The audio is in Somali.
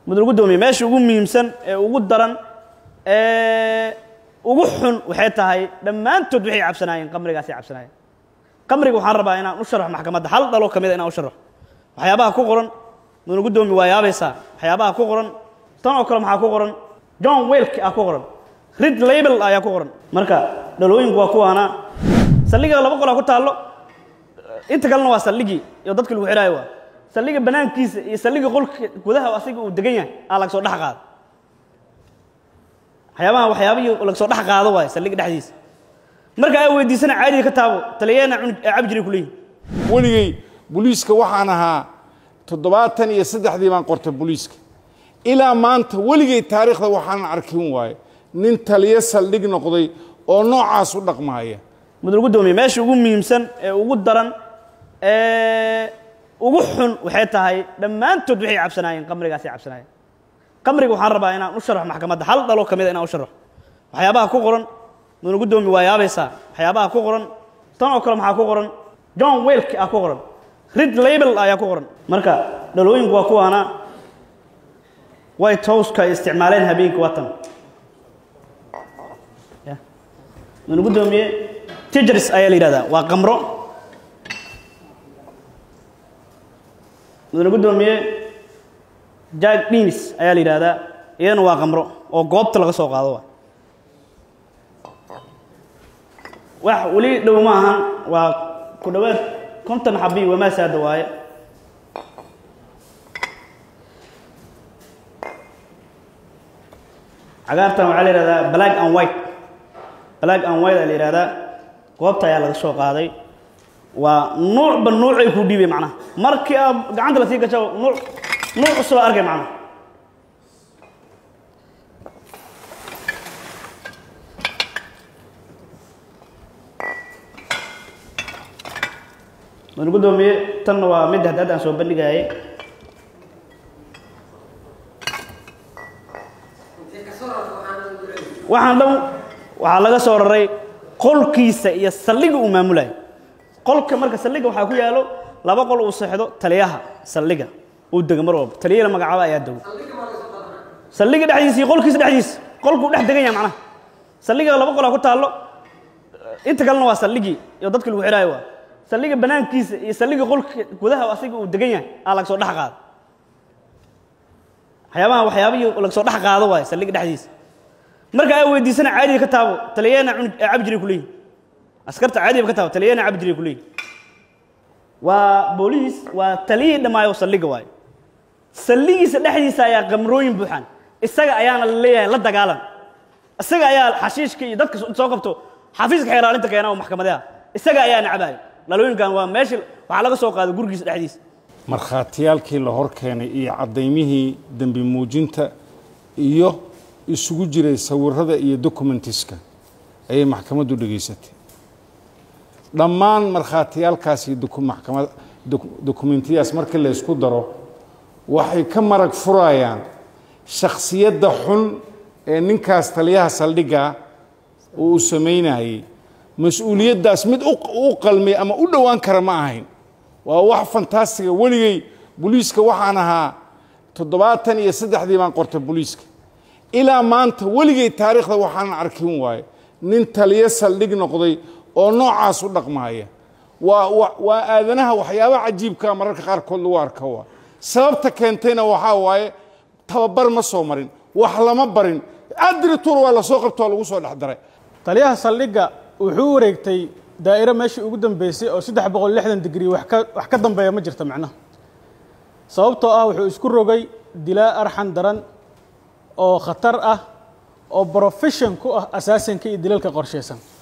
mudul gudoomiye meesha ugu muhiimsan ee ugu daran ee ugu xun waxay tahay dhammaantood waxay cabsanaayeen qamrigaasay cabsanaayeen qamriga waxaan rabaa inaan u sharxo maxkamadda hal dhaloo ka mid a inaan u sharxo waxyaabaha ku qoran mudul gudoomiye waa yaabaysaa waxyaabaha ku qoran tan oo kale maxaa ku qoran john welk ah ku qoran rid label ayaa ku qoran marka dhalooyinku waa kuwaana saldhiga laba qolaa ku taallo inta kalena waa saldhigii iyo dadka lagu xidhaayo waa saldhiga banaankiisa iyo saldhiga qolka gudaha asiga uu degan yahay aa laga soo dhex qaado waxyaabaha waxyaabihii laga soo dhex qaado waaye saldhiga dhexdiisa marka ay weydiisana caadiga ka taabo taliyeena cabi jiray ku leeyihin weligay booliiska waxaan ahaa toddobaatan iyo saddexdii baan qortay booliiska ilaa maanta weligay taariikhda waxaanan arkin waaye nin taliyo saldhig noqday oo noocaas u dhaqmaaya mudul gudoomiye meesha ugu muhiimsan ee ugu daran ee ugu xun waxay tahay dhammaantood waxay cabsanaayeen qamrigaasay cabsanaayeen qamriga waxaan rabaa inaan u sharxo maxkamadda hal dhaloo ka mid a inaan u sharxo waxyaabaha ku qoran mudul gudoomiye waa yaabaysaa waxyaabaha ku qoran tan oo kale maxaa ku qoran john welk ah ku qoran rid label ayaa ku qoran marka dhalooyinku waa kuwaana white houseka ay isticmaaleen habeenkii waa tan mudul gudoomiye tijars ayaa la yidhahdaa waa qamro mudane gudoomiye jack dinis ayaa la yidhahdaa iyadana waa qamro oo goobta laga soo qaado waa wax weli dhow ma ahan waa ku dhowaad konton xabi wamaasaada waaye cagaartan waxaa la yihahdaa black and white black and white aa la yihahdaa goobta ayaa laga soo qaaday waa nuucba nuucay ku dhiibay macnaha markii aad gacanta lasii gasho nuuc nuuc cusubaa arkay macnaha mudane gudoomiye tanna waa mid haddaad aan soo bandhigaayay waxaan dhan waxaa laga soo raray qolkiisa iyo saldhiga uu maamulayo qolka marka saldhiga waxaa ku yaalo laba qol uu seexdo taliyaha saldhiga uu dego mar walba taliyana magacaaba ayaa dego saldhiga dhexdiisa iyo qolkiisa dhexdiisa qolkuu dhex degan yahay macnaha saldhiga laba qolaa ku taallo inta kalena waa saldhigii iyo dadka lagu xidhaayo waa saldhiga banaankiisa iyo saldhiga qolka gudaha asiga uu degan yahay aa laga soo dhex qaado waxyaabaha waxyaabihii laga soo dhex qaado waaye saldhiga dhexdiisa marka ay weydiisana caadiga ka taabo taliyeena cabi jiray ku leeyihin askarta caadiga ka taabo taliyeena cabi jiray ku leeyihin waa booliis waa taliyihii dhammaayo saldhiga waaye saldhigiisa dhexdiisa ayaa qamrooyin buuxaan isaga ayaana la leeyahay la dagaalan isaga ayaa xashiishka iyo dadka soo qabto xafiiska xeeraalinta keena oo maxkamadaha isaga ayaa nacbaayo dhalooyinkan waa meesha waxaa laga soo qaaday gurigiisa dhexdiisa markhaatiyaalkii la hor keenay iyo caddaymihii dembi muujinta iyo isugu jiray sawirada iyo documentiska ayay maxkamaddu dhegaysatay dhammaan markhaatiyaalkaas iyo maxkamad dokumentiyadaas markii la ysku daro waxay ka marag furayaan shakhsiyadda xun ee ninkaas taliyaha saldhigga uu u samaynayay mas-uuliyaddaas mid u qalmay ama u dhowaan kara ma ahayn waa wax fantastiga weligay booliiska waxaan ahaa toddobaatan iyo saddexdii baan qortay booliiska ilaa maanta weligay taariikhda waxaanan arkin waaye nin taliyo saldhig noqday oo noocaas u dhaqmaaya waa waa aadanaha waxyaaba cajiibkaa mararka qaarkood lagu arka waa sababta keentayna waxaa waaye tababar ma soo marin wax lama barin adrituur waa lasoo qabto waa lagu soo dhex daray taliyaha saldhigga wuxuu wareegtay daa'iro meeshii ugu dambeysay oo saddex boqol lixdan digrii wax ka wax ka dambeeya ma jirto macnaha sababtoo ah wuxuu isku rogay dilaa arxan daran oo khatar ah oo brofession ku ah asaasanka iyo dilalka qorshaysan